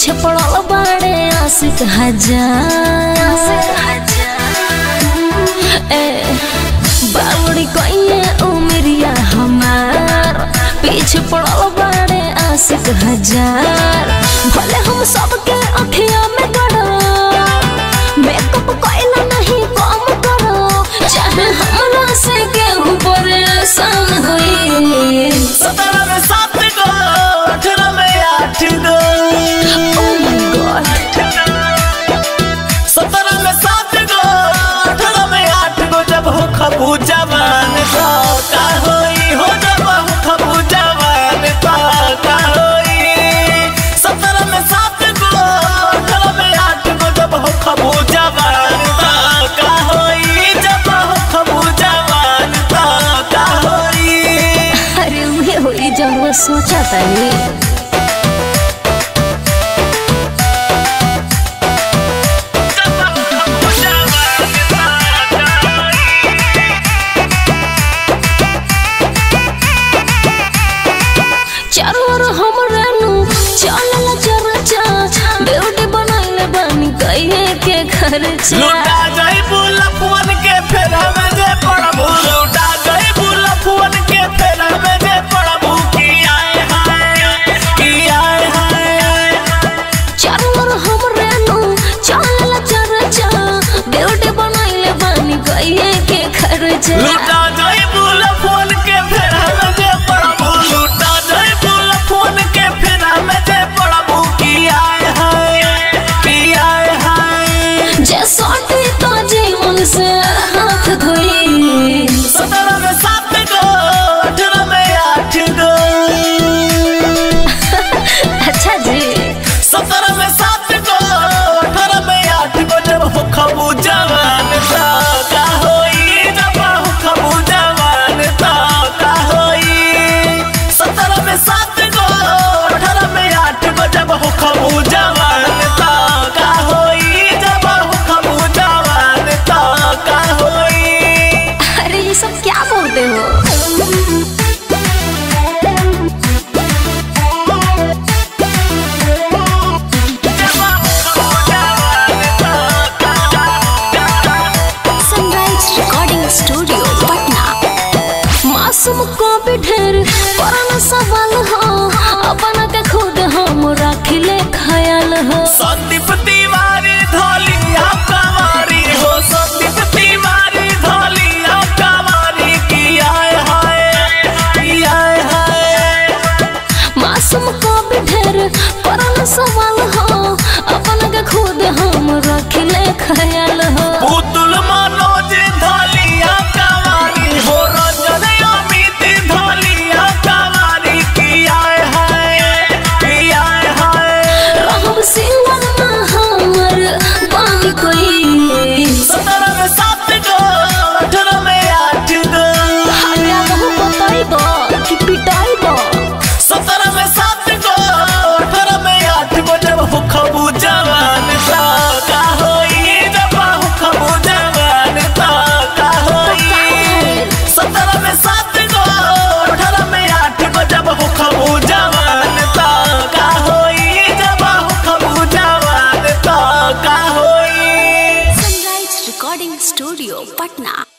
पीछे पड़ल बाड़े आशिक हजार ए बावड़ी कइए उमरिया हमार पीछे पड़ल बाड़े आशिक हजार भले हम सबके अखिया में गड़ो मेकअप कइला नहीं कम करो चाहे हमरा से केहू परेशान होई सत्रह में सात गो अठारह में आठ गो Oh my god सत्रह में सात गो अठारह में आठ गो जब हो खबू जवान तो का होई हो जब हो खबू जवान तो का होई सत्रह में सात गो अठारह में आठ गो जब हो खबू जवान तो का होई जब हो खबू जवान तो का होई अरे उहे होई जब वो सोचा तानी चारों ओर हमरे नु चलला चरचा ब्यूटी बनाइले बानी कहिए के खर्चा लुटा जाई बुलफुन के फेर में जे पड़बू लुटा जाई बुलफुन के फेर में जे पड़बू की आए हाय की आए हाय चारों ओर हमरे नु चलला चरचा ब्यूटी बनाइले बानी कहिए के खर्चा लुटा जाई बुलफुन के फेर में जे पड़बू लुटा जाई बुलफुन के फेर में जे पड़बू की आए हाय की आए हाय जे सोटी तो जीवन से हाथ धोई सत्रह में सात गो अठारह में आठ गो अच्छा जी सत्रह में सात गो अठारह में आठ गो जब हो खबू जवान तो का होई जब हो खबू जवान तो का होई सत्रह में सात गो अठारह में आठ गो जब हो खबू जवान तो का होई जब हो खबू जवान तो का होई अरे ये सब क्या बोलते हो सनराइज रिकॉर्डिंग स्टूडियो पटना मासूम को भी ढेर पुराना सवाल हो अपना के खुद हम रखले ख्याल हो संदीप तिवारी धोलिया कवारी हो संदीप तिवारी धोलिया कवारी की आए हाय की आए हाय मासूम को भी ढेर पुराना सवाल हो अपना के खुद हम रखले ख्याल हो पुतुल मनोज धोलिया कवारी हो रंजन अमित धोलिया कवारी की आए हाय की आए हाय रहब सिंगल में हमर बानी कोई सत्रह में सात गो अठारह में आठ गो हमरा बहु बताइबो कि पिटाइबो सत्रह में सात गो अठारह में आठ गो जब हो खबू जवान तो का होई जब हो खबू जवान तो का होई सत्रह में सात गो अठारह में आठ गो जब हो खबू जवान तो का होई जब हो खबू जवान तो का होई सनराइज रिकॉर्डिंग स्टूडियो पटना